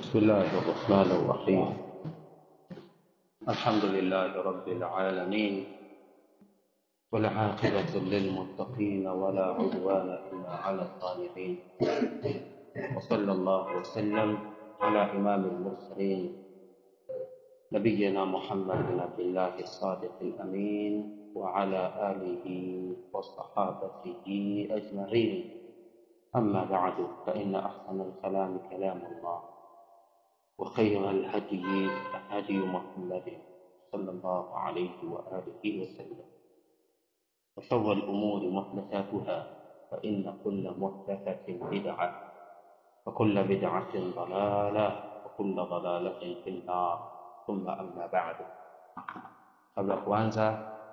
بسم الله الرحمن الرحيم الحمد لله رب العالمين والعاقبة للمتقين ولا عدوان إلا على الظالمين وصلى الله وسلم على إمام المرسلين نبينا محمد بن عبد الله الصادق الأمين وعلى آله وصحابته أجمعين أما بعد فإن أحسن الكلام كلام الله وخير الهدي هدي محمد صلى الله عليه وآله وسلم وشر الأمور محدثاتها فإن كل محدثة بدعة وكل بدعة ضلالة وكل ضلالة في النار ثم أما بعد kabla ya kuanza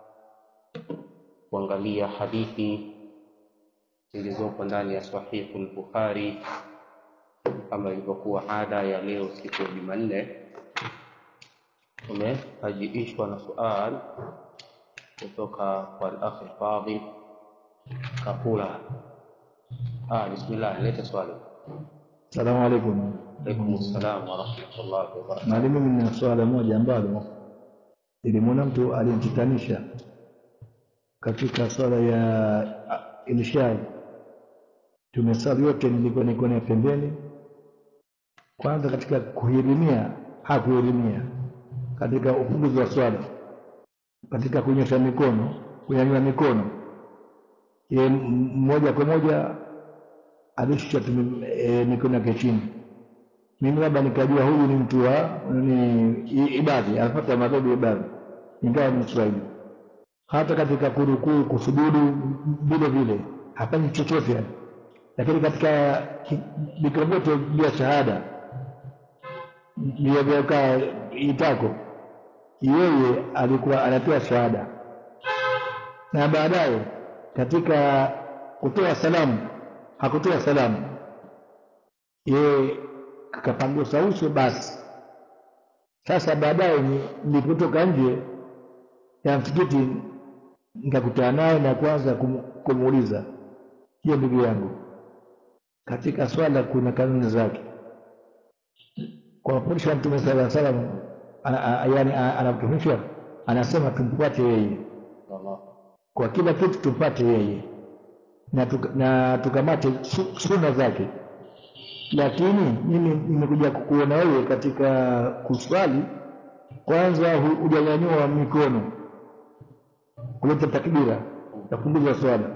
kuangalia hadithi zilizopo ndani ya sahihu al-Bukhari kama ilivyokuwa ada ya leo siku ya Jumanne, tumehajiishwa na sual kutoka kwa al-akhi Fadhil Kapula. Ah, bismillah, leta swali. Salamu alaikum. Alaikum assalam wa rahmatullahi wa barakatuh. Mwalimu, mimi nina swala moja ambalo nilimwona mtu alinititanisha katika swala ya ah, irshad. Tumesali yote, nilikuwa niko na pembeni. Kwanza katika kuhirimia, hakuhirimia katika ufunguzi wa swala, katika kunyosha mikono, kunyanyua mikono, ye moja kwa moja alishusha tu e, mikono yake chini. Mimi labda nikajua huyu ni mtu wa ni i- ibadhi, anafuata madhehebu ya ibadhi, ingawa ni Mswahili. Hata katika kurukuu, kusujudu, vile vile hafanyi chochote yani. Lakini katika ki- vikao vyote vya shahada vilivyokaa itako, yeye alikuwa anatoa shahada na baadaye katika kutoa salamu hakutoa salamu, yeye kapangusa uso basi. Sasa baadaye ni- nilipotoka nje ya msikiti nikakutana naye na kwanza kum- kumuuliza, hiyo ndugu yangu, katika swala kuna kanuni zake. Kwa mafundisho ya Mtume sala llaw salam, ana- a- yaani a- anatufundisha anasema tumfuate yeye Allah. kwa kila kitu, tumfuate yeye na, tuka, na tukamate su- sunna zake. Lakini mimi nimekuja kukuona wewe katika kuswali, kwanza hu- hujanyanyua mikono kuleta takbira ya kupunguza swala.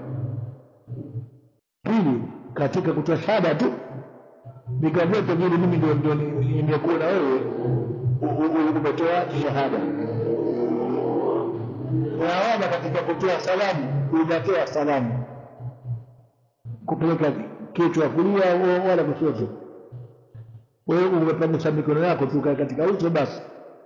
Pili, katika kutoa shahada tu vikao vyote vile, mimi ndio ndio ni- nimekuona wewe u- u- u- umetoa shahada. Naona katika kutoa salamu hujatoa salamu, kupeleka kichwa kulia wa- wala kushoto. Wewe umepangusa mikono yako tu katika uso basi.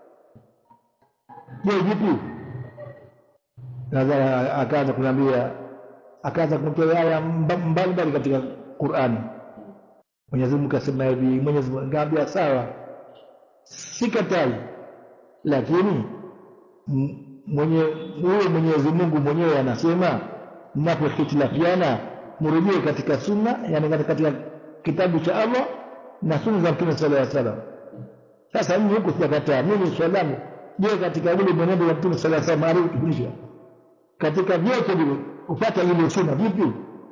Je, vipi? Nadhani akaanza kuniambia, akaanza kunitolea aya mba- mbalimbali katika Qur'ani. Mwenyezi Mungu kasema hivi, Mwenyezi Mungu ngaambia sawa, sikatai, lakini m- mwenye huyo Mwenyezi Mungu mwenyewe anasema mnapohitilafiana mrejee katika sunna, yani katika katika kitabu cha Allah na sunna za Mtume sallallahu alaihi wasallam. Sasa mimi huku sijakataa, mimi swali langu, je, katika ule mwenendo wa Mtume sallallahu alaihi wasallam aliotufundisha katika vyote vile kupata ile sunna vipi?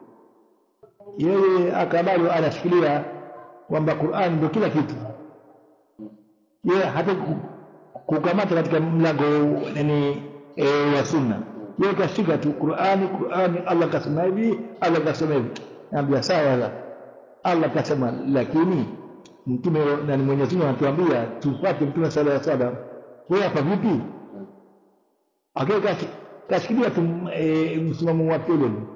Yeye akabali anashikilia kwamba Qur'an ndio kila kitu, yeye hata ku- kukamata katika mlango yani e, wa sunna, yeye kashika tu Qur'ani, Qur'ani, Allah kasema hivi, Allah kasema hivi. Naambia sawa, la. Allah kasema, lakini mtume na Mwenyezi Mungu anatuambia tufuate mtume sallallahu alaihi wasallam. Wewe hapa vipi? Akae kashi- kashikilia tu e, msimamo wake ule ule.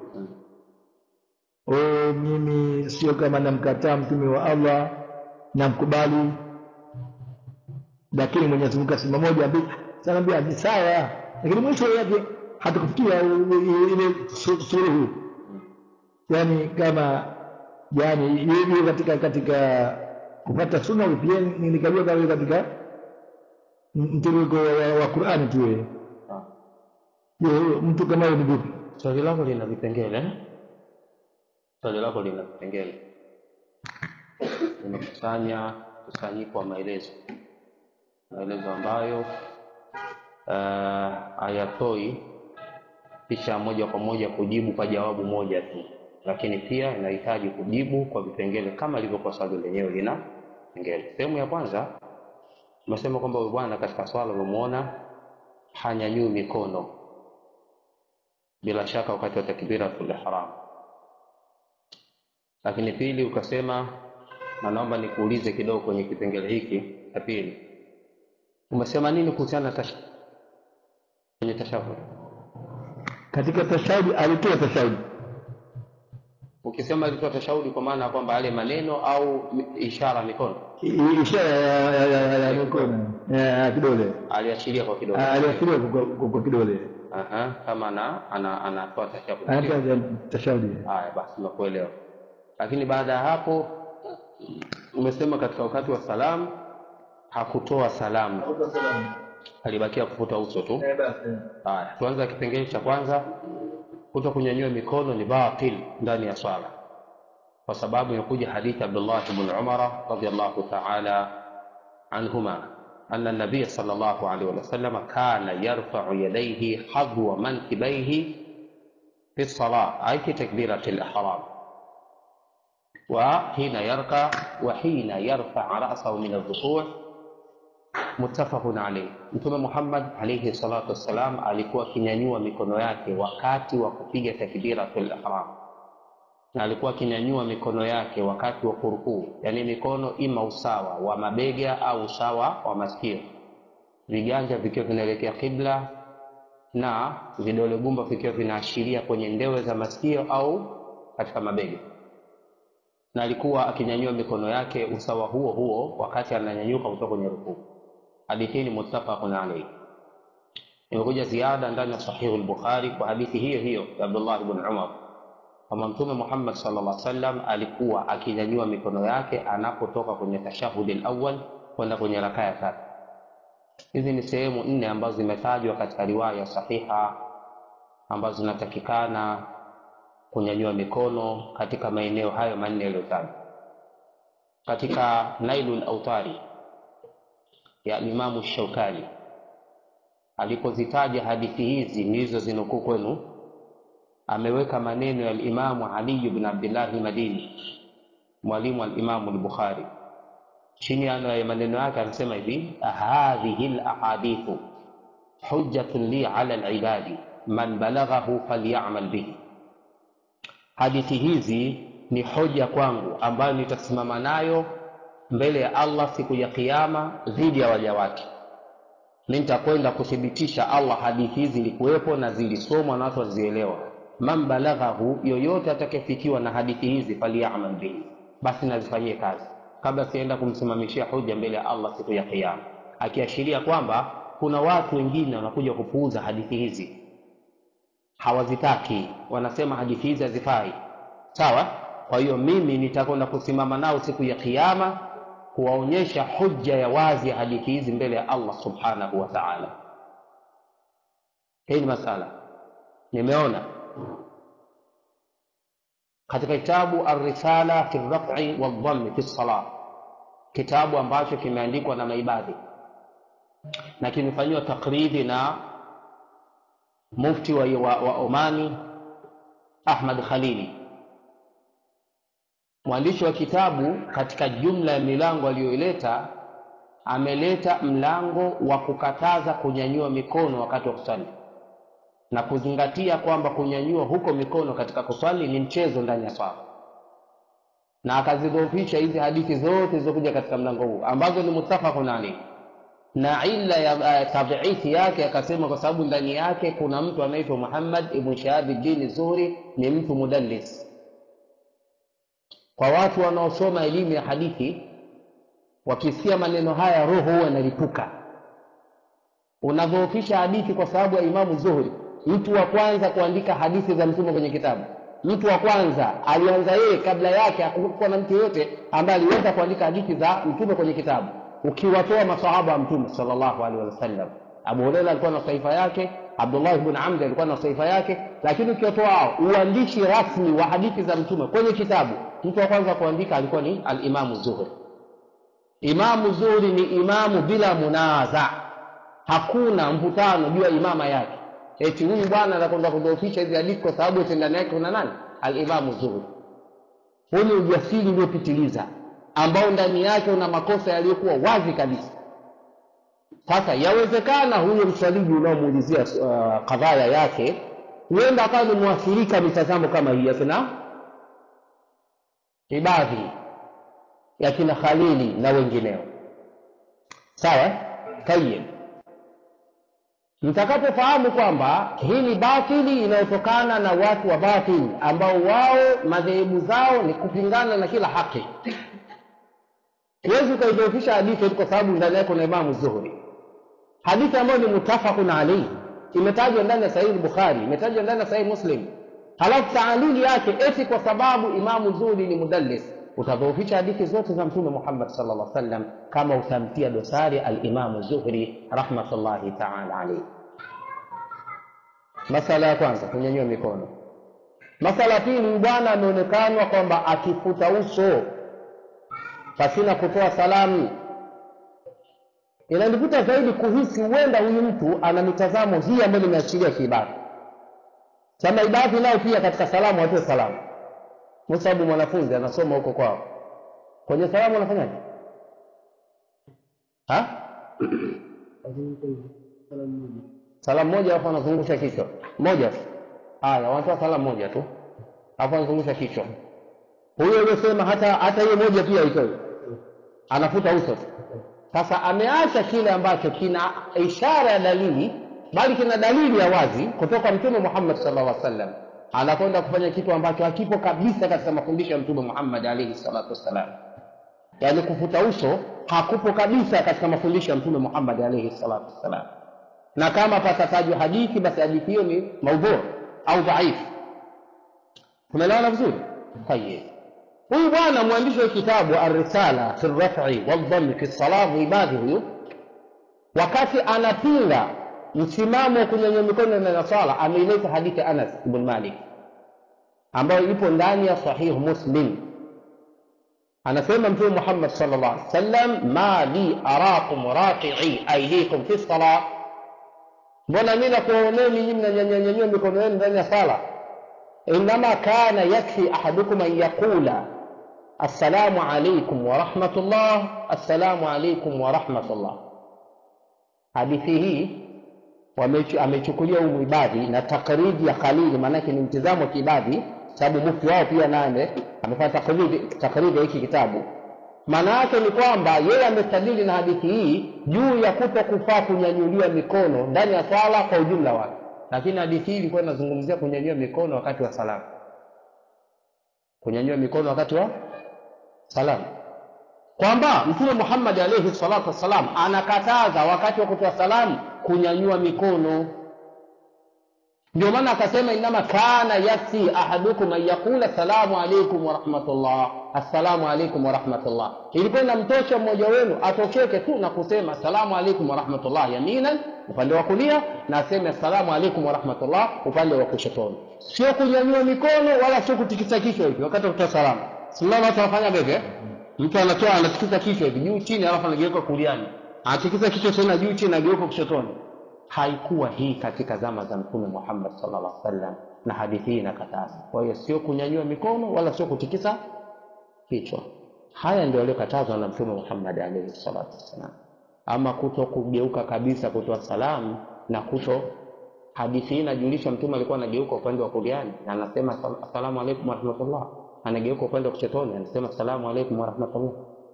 Oh, mimi sio kama namkataa mtume wa Allah, namkubali, lakini Mwenyezi Mungu kasema moja mbili, sanaambia ni sawa, lakini mwisho yake hatukufikia u- u- ile su- suluhu, yani kama yani hiyo katika katika kupata sunna pia nilikajua kama katika mtiririko wa, wa Qur'ani tu yeye. Ah. Je, mtu kama huyo ni vipi? Swali lako lina vipengele. Swali lako lina vipengele. Nimekusanya mkusanyiko wa maelezo maelezo ambayo uh, hayatoi kisha moja kwa moja kujibu kwa jawabu moja tu lakini pia inahitaji kujibu kwa vipengele kama ilivyokuwa swali lenyewe lina vipengele sehemu ya kwanza umesema kwamba huyu bwana katika swala umemuona hanyanyui mikono bila shaka wakati wa takbiratul ihram lakini pili ukasema na naomba nikuulize kidogo kwenye kipengele hiki cha pili umesema nini kuhusiana na tash... kwenye tashahud katika tashahudi alitoa tashahudi ukisema alitoa tashahudi kwa maana ya kwamba yale maneno au mi- ishara mikono I- ishara ya, ya, ya, ya, ya mikono ya kidole aliashiria kwa kidole aliashiria kwa, kwa, kwa kidole Aha, kama ana ana anatoa tashahudi anatoa tashahudi haya basi nimekuelewa lakini baada ya hapo umesema katika wakati wa salamu hakutoa salamu alibakia kufuta uso tu haya tuanze kipengele cha kwanza kuto kunyanyua mikono ni batil ndani ya swala kwa sababu imekuja hadithi abdullah bn umara radiallahu taala عنهما أن النبي صلى الله عليه وسلم كان يرفع يديه حظو منكبيه في الصلاة أي في تكبيرة الإحرام وحين يركع وحين يرفع رأسه من الركوع muttafaqun alayh mtume muhammad alayhi salatu wassalam alikuwa akinyanyua mikono yake wakati wa kupiga takbiratul ihram na alikuwa akinyanyua mikono yake wakati wa kurukuu yaani mikono ima usawa wa mabega au usawa wa masikio viganja vikiwa vinaelekea kibla na vidole gumba vikiwa vinaashiria kwenye ndewe za masikio au katika mabega na alikuwa akinyanyua mikono yake usawa huo huo wakati ananyanyuka kutoka kwenye rukuu hadithi hii ni muttafaqun alayhi imekuja ziada ndani ya sahihu al-bukhari kwa hadithi hiyo hiyo ya abdullah ibn umar kwamba mtume muhammad sallallahu alaihi wasallam alikuwa akinyanyua mikono yake anapotoka kwenye tashahudi al-awwal kwenda kwenye rakaa ya tatu hizi ni sehemu nne ambazo zimetajwa katika riwaya sahiha ambazo zinatakikana kunyanyua mikono katika maeneo hayo manne yaliyotajwa katika nailul autari ya Imamu Shaukani alipozitaja hadithi hizi nilizozinukuu kwenu, ameweka maneno ya Imamu Ali ibn Abdillahi Madini, mwalimu wa Imamu al-Bukhari. Chini ya maneno yake anasema hivi, hadhihi lahadithu hujjatun li ala libadi man balaghahu falyamal bihi, hadithi hizi ni hoja kwangu ambayo nitasimama nayo mbele ya Allah siku ya Kiyama dhidi ya waja wake. Mi nitakwenda kuthibitisha Allah hadithi hizi zilikuwepo na zilisomwa na watu wazielewa. Man balaghahu, yoyote atakayefikiwa na hadithi hizi, falyamal bihi, basi nazifanyie kazi, kabla sienda kumsimamishia hoja mbele ya Allah siku ya Kiyama, akiashiria kwamba kuna watu wengine wanakuja kupuuza hadithi hizi, hawazitaki, wanasema hadithi hizi hazifai. Sawa. Kwa hiyo mimi nitakwenda kusimama nao siku ya Kiyama kuwaonyesha hujja ya wazi ya hadithi hizi mbele ya Allah subhanahu wa ta'ala. Hii ni masala nimeona katika kitabu Ar-Risala fi raf'i wadhammi fi salah, kitabu ambacho kimeandikwa na maibadhi na kimefanyiwa takridi na mufti wa, wa, wa Omani Ahmad Khalili mwandishi wa kitabu katika jumla ya milango aliyoileta ameleta mlango wa kukataza kunyanyua mikono wakati wa kuswali na kuzingatia kwamba kunyanyua huko mikono katika kuswali ni mchezo ndani ya swala na akazidhoofisha hizi hadithi zote zilizokuja katika mlango huu ambazo ni muttafaqun alayhi na illa ya uh, tadhiifi yake akasema kwa sababu ndani yake kuna mtu anaitwa Muhammad ibn Shahab ad-Din Zuhri ni mtu mudallis kwa watu wanaosoma elimu ya hadithi wakisikia maneno haya roho huwa inalipuka unadhoofisha hadithi kwa sababu ya imamu zuhuri mtu wa kwanza kuandika hadithi za mtume kwenye kitabu mtu wa kwanza alianza yeye kabla yake hakukuwa na mtu yoyote ambaye aliweza kuandika hadithi za mtume kwenye kitabu ukiwatoa masahaba wa mtume sallallahu alaihi wasallam abu hureira alikuwa na saifa yake abdullah ibn amri alikuwa na saifa yake lakini ukiwatoa hao uandishi rasmi wa hadithi za mtume kwenye kitabu mtu wa kwanza kuandika alikuwa ni alimamu zuhri imamu zuhri ni imamu bila munaza hakuna mvutano juu ya imama yake eti huyu bwana anakwenda kudhoofisha hizi hadithi kwa sababu eti ndani yake kuna nani alimamu zuhri huu ni ujasiri uliopitiliza ambao ndani yake una makosa yaliyokuwa wazi kabisa sasa yawezekana huyo mswaliji unaomuulizia uh, kadhaya yake huenda akawa ni mwathirika mitazamo kama hii yakina ibadhi yakina khalili na wengineo sawa tayib mtakapofahamu kwamba hii ni batili inayotokana na watu wa batili ambao wao madhehebu zao ni kupingana na kila haki huwezi ukaidhoofisha hadithi kwa sababu ndani yake kuna imamu zuhuri hadithi ambayo ni mutafaqun alaihi imetajwa ndani ya sahihi bukhari imetajwa ndani ya sahihi muslim halafu taalili yake eti kwa sababu imamu zuhuri ni mudallis utadhoofisha hadithi zote za mtume muhammad sala llah sallam kama utamtia dosari alimamu zuhri rahmatullahi taala alaihi masala ya kwanza kunyanyua mikono masala ya pili bwana ameonekanwa kwamba akifuta uso pasina kutoa salamu inanivuta zaidi kuhisi huenda huyu mtu ana mitazamo hii ambayo nimeachilia kiibadhi chama ibadhi nao pia katika salamu watoe salamu kwa sababu mwanafunzi anasoma huko kwao kwenye salamu anafanyaje salamu moja alafu anazungusha kichwa moja tu haya wanatoa salamu moja tu alafu anazungusha kichwa huyo aliyosema hata hata hiyo moja pia itoe anafuta uso tu sasa ameacha kile ambacho kina ishara ya dalili bali kina dalili ya wazi kutoka mtume muhammad sallallahu alaihi wasallam anakwenda kufanya kitu ambacho hakipo kabisa katika mafundisho ya mtume muhammad alaihi salatu wassalam yaani kufuta uso hakupo kabisa katika mafundisho ya mtume muhammad alaihi salatu wassalam na kama patatajwa hadithi basi hadithi hiyo ni maudhu au dhaifu tumeelewana vizuri tayeb huyu bwana mwandishi wa kitabu arrisala fi raf'i waldhammi fi salah ibadhi huyu wakati anapinga msimamo wa kunyanyua mikono na swala ameileta hadithi anas ibn malik ambayo ipo ndani ya sahihu muslim anasema mtume muhammad sallallahu alaihi wasallam ma li arakum raqi'i aydikum fi salah mbona mi nakuoneni nyinyi mnanyanyanyanyua mikono yenu ndani ya sala inama kana yakfi ahadukum an yaqula assalamu alaikum warahmatullah assalamu alaikum warahmatullah hadithi hii amechukulia humu ibadhi na takridi ya khalili maanake ni mtizamo wa kiibadhi sababu mufti wao pia naye amefanya takridi ya hiki kitabu maana yake ni kwamba yeye amestadili na hadithi hii juu ya kuto kufaa kunyanyulia mikono ndani ya swala kwa ujumla wake lakini hadithi hii ilikuwa inazungumzia kunyanyua mikono wakati wa salamu kunyanyua mikono wakati wa salamu kwamba mtume muhammad alaihi salatu wassalam anakataza wakati wa kutoa salamu kunyanyua mikono ndio maana akasema inama kana yakfi ahadukum an yaqula salamu alaikum warahmatullah assalamu alaikum warahmatullah ilikuwa inamtosha mmoja wenu atosheke tu na kusema assalamu alaikum warahmatullah yaminan upande wa kulia na aseme assalamu alaikum warahmatullah upande wa kushotoni sio kunyanyua mikono wala sio kutikisa kichwa hivi wakati wa kutoa salamu simama watu wanafanya bebe mtu anatoa anatikisa kichwa hivi juu chini alafu anageuka kuliani anatikisa kichwa tena juu chini anageuka kushotoni haikuwa hii katika zama za mtume muhammad sallallahu alaihi wasallam na hadithi hii inakataza kwa hiyo sio kunyanyua mikono wala sio kutikisa kichwa haya ndio yaliyokatazwa na mtume muhammad alaihi salatu wassalam ama kuto kugeuka kabisa kutoa salamu na kuto hadithi hii inajulisha mtume alikuwa anageuka upande wa kuliani na anasema assalamu alaikum warahmatullah anageuka upande wa kuchotoni anasema assalamu alaikum warahmatullah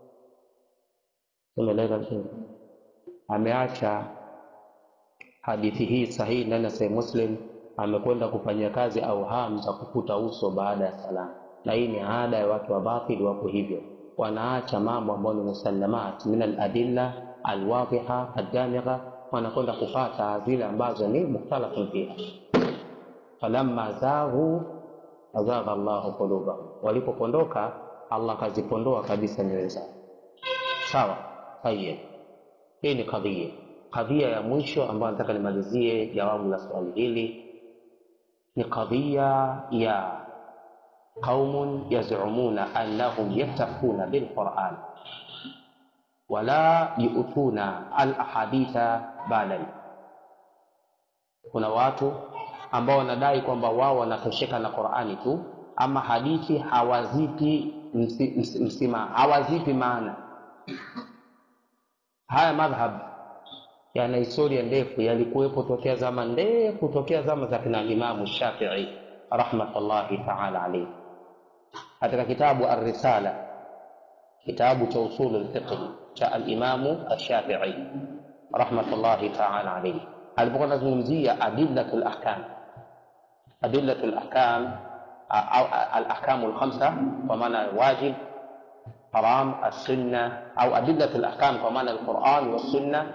umeeleza vizuri ameacha hadithi hii sahihi ndani ya sahih muslim amekwenda kufanyia kazi auham za kufuta uso baada ya salamu na hii ni ada ya watu wa batili wako hivyo wanaacha mambo ambayo ni musallamat min aladilla alwadhiha aldamigha wanakwenda kufata zile ambazo ni mukhtalafun fiha falamma zaghu azagha llahu qulubahum walipopondoka allah akazipondoa kabisa nyoyo zao sawa tayeb hii ni kadhia kadhia ya mwisho ambayo nataka nimalizie jawabu la swali hili ni kadhia ya qaumun yazumuna annahum yattaquna bilquran wala yu'tuna alahaditha badan kuna watu ambao wanadai kwamba wao wanatosheka na qurani tu ama hadithi hawazipi msi, msi, msima hawazipi maana haya madhhab yana historia ndefu yalikuwepo tokea zama ndefu tokea zama za kina imamu shafii rahmatullahi taala alaihi katika kitabu arrisala kitabu cha usulu lfiqhi cha alimamu alshafii rahmatullahi taala alaihi alipokuwa anazungumzia adillatu lahkam adillatu lahkam au alahkamu lkhamsa kwa maana wajib haram alsunna au adillatu lahkam kwa maana alquran wassunna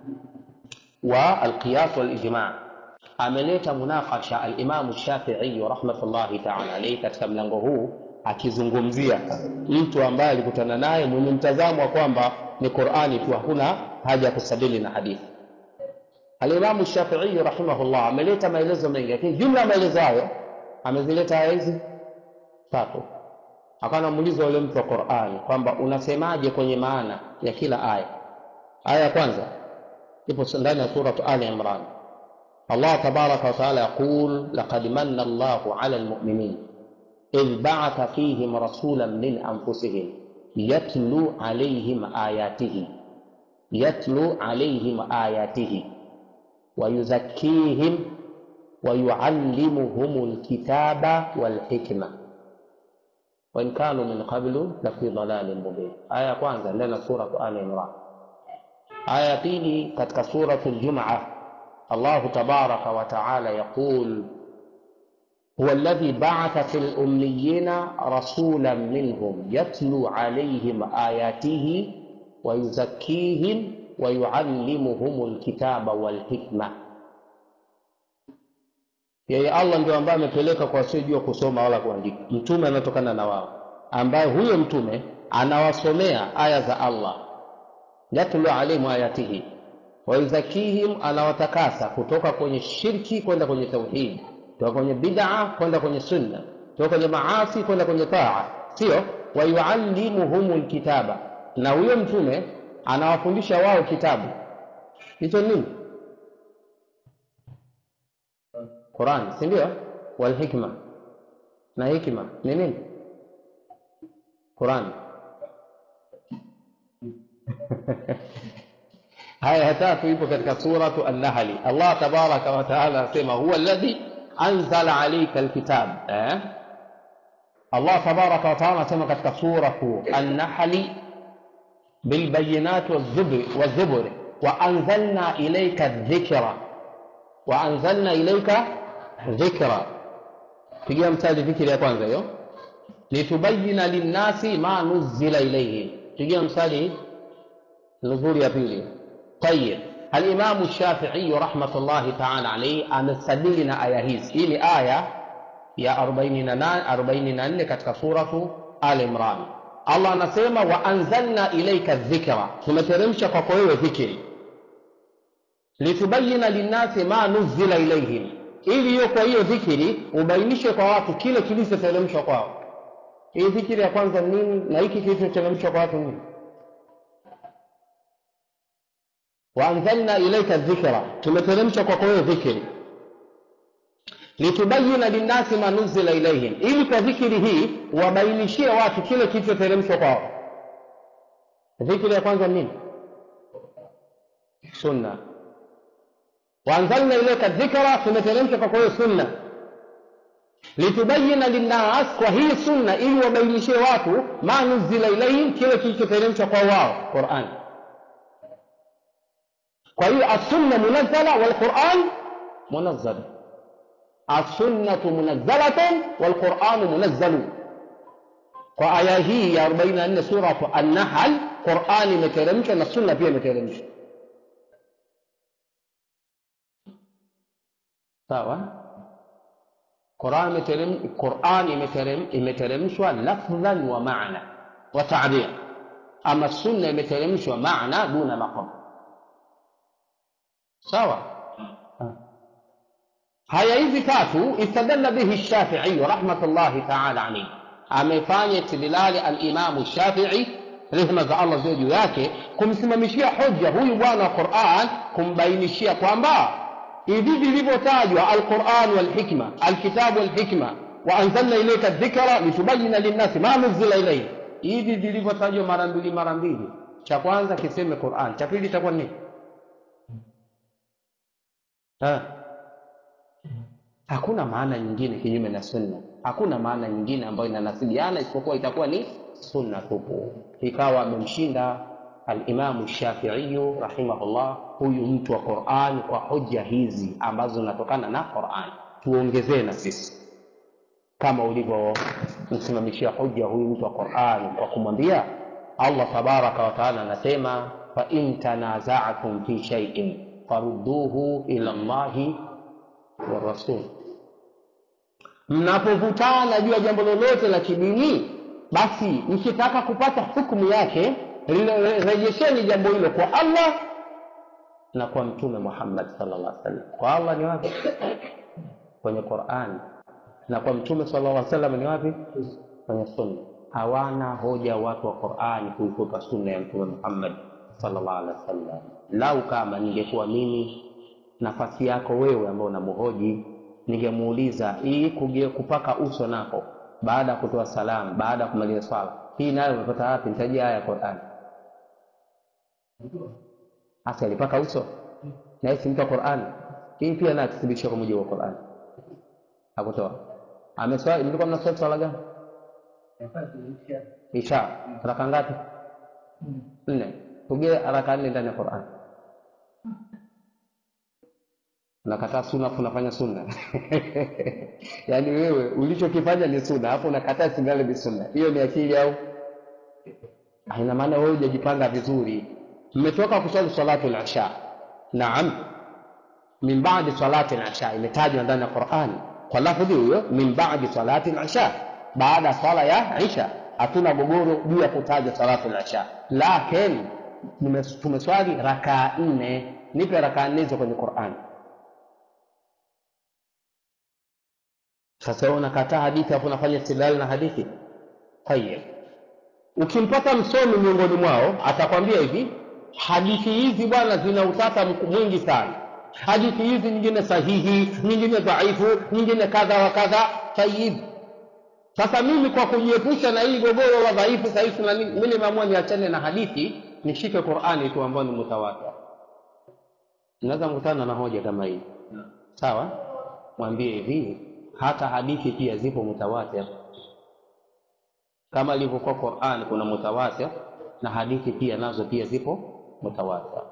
والقياس والإجماع ameleta munakasha alimamu shafiiyu rahmatullahi taala alaihi katika mlango huu akizungumzia mtu ambaye alikutana naye mwenye mtazamo wa kwamba ni qurani tu hakuna haja ya kusabili na hadithi alimamu shafiiyu rahimahullah ameleta maelezo mengi lakini jumla ya maelezo hayo amezileta aya hizi tatu akawa anamuuliza yule mtu wa qurani kwamba unasemaje kwenye maana ya kila aya aya ya kwanza ipo ndani ya suratu ali imran allah tabaraka wataala yaqul laqad manna allahu ala lmuminin idh baatha fihim rasulan min anfusihim yatlu alaihim ayatihi yatlu alaihim ayatihi ويزكيهم ويعلمهم الكتاب والحكمة وإن كانوا من قبل لفي ضلال مبين آية kwanza ndani ya suratu Ali Imran aya ya pili katika suratu Al-Jum'a Allahu tabaraka wa taala yaqul هو الذي بعث في الأميين رسولا منهم يتلو عليهم آياته ويزكيهم ويعلمهم الكتاب والحكمة yeye allah ndio ambaye amepeleka kwa wasiojua kusoma wala kuandika mtume anatokana na wao ambaye huyo mtume anawasomea aya za allah yatlu alaihim ayatihi wayuzakihim anawatakasa kutoka kwenye shirki kwenda kwenye tauhidi kutoka kwenye bid'a kwenda kwenye sunna kutoka kwenye maasi kwenda kwenye taa sio wayuallimuhum lkitaba na huyo mtume anawafundisha wao kitabu hicho nini quran si ndio walhikma na hikma ni nini quran haya ya tatu ipo katika suratu annahli allah tabaraka wataala anasema huwa alladhi anzala alaika alkitab eh? allah tabaraka wataala anasema katika suratu annahli بالبينات والزبر والزبر وأنزلنا إليك الذكر وأنزلنا إليك ذكرا pigia mstari dhikri ya kwanza hiyo litubayina linnasi ma nuzila ilaihim pigia mstari nuzuri ya pili tayib alimamu shafiiyu rahmatullahi taala alaihi amestadili na aya hizi hii ni aya ya 44 katika suratu al imran allah anasema waanzalna ilaika dhikra tumeteremsha kwako wewe dhikri litubayina linnasi ma nuzila ilaihim ili hiyo kwa hiyo dhikri ubainishe kwa watu kile kilichoteremshwa kwao hii dhikri ya kwanza nini na hiki kilichoteremshwa kwa watu nini waanzalna ilaika dhikra tumeteremsha kwako wewe dhikri litubayina linnasi ma nuzila ilaihim ili kwa dhikri hii wabainishie watu kile kilichoteremshwa kwao dhikri ya kwanza nini sunna waanzalna ilaika dhikra tumeteremsha kwako wewe sunna litubayina linnas kwa hii sunna ili wabainishie watu ma nuzila ilaihim kile kilichoteremshwa kwa wao quran kwa hiyo assunna munazzala walquran munazzal assunnatu munazzalatun walquranu munazzalu kwa aya hii ya 44 suratu annahl qurani imeteremshwa na sunna pia imeteremshwa sawa Qur'an imeteremshwa lafdhan wa maana wa ta'bir, ama sunna imeteremshwa maana duna maqam. Sawa. Haya hizi tatu istadalla bihi Shafi'i rahmatullahi ta'ala alayhi, amefanya istidlali al-Imam Shafi'i rehema za allah ziwe juu yake kumsimamishia hoja huyu bwana wa quran kumbainishia kwamba hivi vilivyotajwa alquran walhikma alkitabu walhikma waanzalna ilaika dhikra litubayina linnasi ma nuzila ilaihi hivi vilivyotajwa mara mbili mara mbili cha kwanza kiseme quran cha pili itakuwa nini Ha. hakuna maana nyingine kinyume na sunna hakuna maana nyingine ambayo inanasibiana isipokuwa itakuwa ni sunna tupu ikawa amemshinda alimamu shafiiyu rahimahullah huyu mtu wa quran kwa hoja hizi ambazo zinatokana na quran tuongezee na sisi kama ulivyomsimamishia hoja huyu mtu wa quran kwa kumwambia allah tabaraka wataala anasema fain tanazatum fi shaiin farudduhu ila llahi warasul mnapovutana juu ya jambo lolote la kidini basi mkitaka kupata hukumu yake rejesheni jambo hilo kwa allah na kwa mtume muhammad sallallahu alaihi wasallam kwa allah ni wapi kwenye quran na kwa mtume sallallahu alaihi wasallam ni wapi kwenye sunna hawana hoja watu wa qurani kuikuta sunna ya mtume muhammad sallallahu alaihi wasallam lau kama ningekuwa mimi nafasi yako wewe ambao unamhoji ningemuuliza hii kuge- kupaka uso nako baada ya kutoa salamu baada ya kumaliza swala hii nayo umepata wapi nitajia haya ya qurani hasa alipaka uso na yeye si mtu wa qurani hii pia nayo tuthibitisha kwa mujibu wa qurani hakutoa ameswali mlikuwa mnaswali swala gani isha raka ngapi nne tugee raka nne ndani ya qurani unakataa sunna afu unafanya sunna yaani wewe ulichokifanya ni sunna afu unakataa singale ni sunna hiyo ni akili au Ah, ina maana wewe hujajipanga vizuri mmetoka kuswali salatu al-isha naam min ba'di salati al-isha imetajwa ndani ya Qur'ani kwa lafdhi hiyo min ba'di salati al-isha baada ya swala ya isha hatuna gogoro juu ya kutaja salatu al-isha lakini nimes- tumeswali rakaa nne nipe rakaa nne hizo kwenye Qur'ani sasa wewe unakataa hadithi hapo unafanya istidlal na hadithi tayeb ukimpata msomi miongoni mwao atakwambia hivi hadithi hizi bwana zina utata mku- mwingi sana hadithi hizi nyingine sahihi nyingine dhaifu nyingine kadha wa kadha tayib sasa mimi kwa kujiepusha na hii gogoro la dhaifu sahihi na nini mimi nimeamua niachane na hadithi nishike qurani tu ambayo ni mutawatir naweza mkutana na hoja kama hii sawa mwambie hivi hata hadithi pia zipo mutawatir kama ilivyokuwa Qur'an kuna mutawatir na hadithi pia nazo pia zipo mutawatir.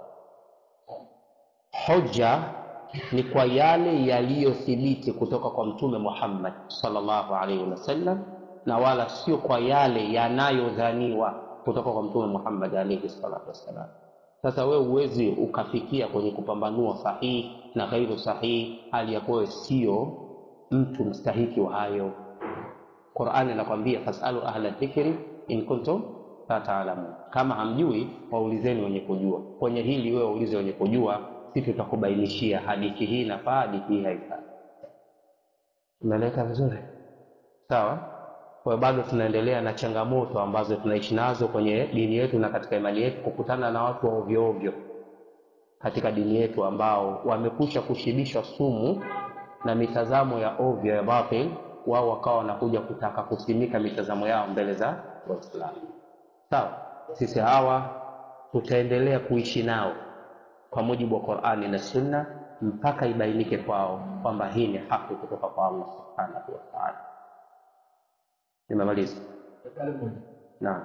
Hoja ni kwa yale yaliyothibiti kutoka kwa Mtume Muhammad sallallahu alaihi wasallam na wala sio kwa yale yanayodhaniwa kutoka kwa Mtume Muhammad alaihi salatu wassalam. Sasa wewe huwezi ukafikia kwenye kupambanua sahihi na ghairu sahihi, hali ya kuwa sio mtu mstahiki wa hayo. Qur'ani inakwambia fasalu ahla dhikri in kuntum la taalamun, kama hamjui waulizeni wenye kujua. Kwenye hili wewe waulize wenye kujua, sisi tutakubainishia hadithi hii inafaa, hadithi hii haifai. Umeeleweka vizuri? Sawa. Kwa hiyo bado tunaendelea na changamoto ambazo tunaishi nazo kwenye dini yetu na katika imani yetu, kukutana na watu wa ovyo ovyo katika dini yetu ambao wamekusha kushibishwa sumu na mitazamo ya ovyo ya batil, wao wakawa wanakuja kutaka kusimika mitazamo yao mbele za Waislamu. Sawa, sisi hawa tutaendelea kuishi nao kwa mujibu wa Qur'ani na Sunna mpaka ibainike kwao kwamba hii ni haki kutoka kwa Allah subhanahu wa ta'ala. Nimemaliza. Naam.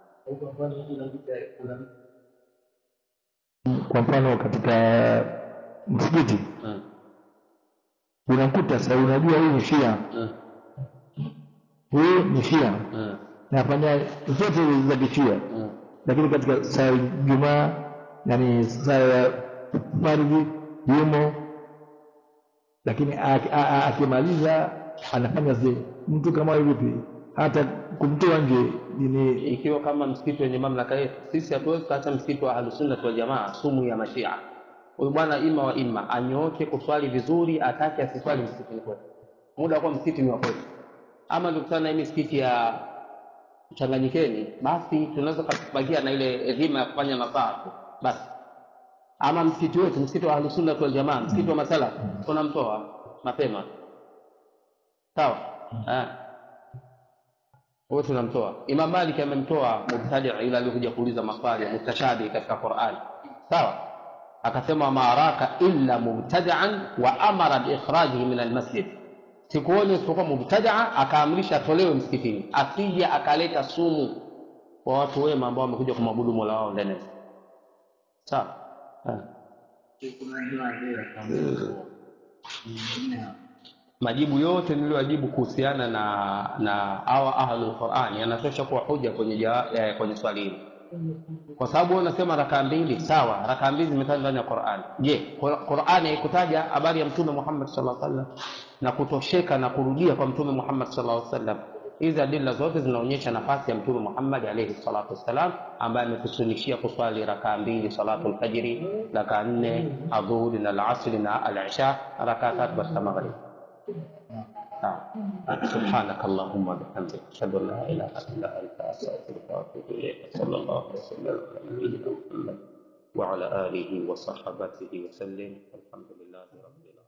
kwa mfano katika msikiti Mm. unamkuta sasa unajua huyu ni shia Mm. huyu ni shia Mm. nafanya zote za kishia Mm. lakini katika saa ya Jumaa yani saa ya fardhi yumo, lakini aki- a- a- akimaliza anafanya zile. Mtu kama huyu vipi, hata kumtoa nje ni ikiwa kama msikiti wenye mamlaka yetu sisi hatuwezi kuacha msikiti wa ahlusunna wal jamaa sumu ya mashia huyu bwana ima wa ima anyooke kuswali vizuri atake asiswali msikitini kwetu muda wa kuwa msikiti ni wa kwetu ama tukutana na hii misikiti ya changanyikeni basi tunaweza kubakia na ile dhima ya kufanya nasaha tu basi ama msikiti wetu msikiti wa ahlusunna wal jamaa msikiti wa masala tunamtoa mapema sawa eh huyo tunamtoa imam malik amemtoa mubtadi yule aliyekuja kuuliza maswali ya mutashabi katika qurani sawa akasema maaraka illa mubtadaan wa amara biikhrajihi min almasjid sikuoni isipokuwa mubtadaa akaamrisha atolewe msikitini asije akaleta sumu kwa watu wema ambao wamekuja kumwabudu mola wao ndani ya msikiti. sawa eh. majibu yote niliyojibu kuhusiana na na hawa ahlul Qur'an yanatosha kuwa hoja kwenye jawa, eh, kwenye swali hili kwa sababu wewe unasema rakaa mbili sawa rakaa mbili zimetajwa ndani ya Qur'an je Qur- Qur'an haikutaja habari ya mtume Muhammad sallallahu alaihi wasallam na kutosheka na kurudia kwa mtume Muhammad sallallahu alaihi wasallam hizi adila zote zinaonyesha nafasi ya mtume Muhammad alaihi salatu wassalam ambaye ametusunishia kuswali rakaa mbili salatu alfajiri rakaa nne adhuhuri na alasri na alisha rakaa tatu katika maghrib نعم سبحانك اللهم وبحمدك اشهد ان لا اله الا انت استغفرك واتوب اليك صلى الله وسلم على نبينا محمد وعلى اله وصحبه وسلم والحمد لله رب العالمين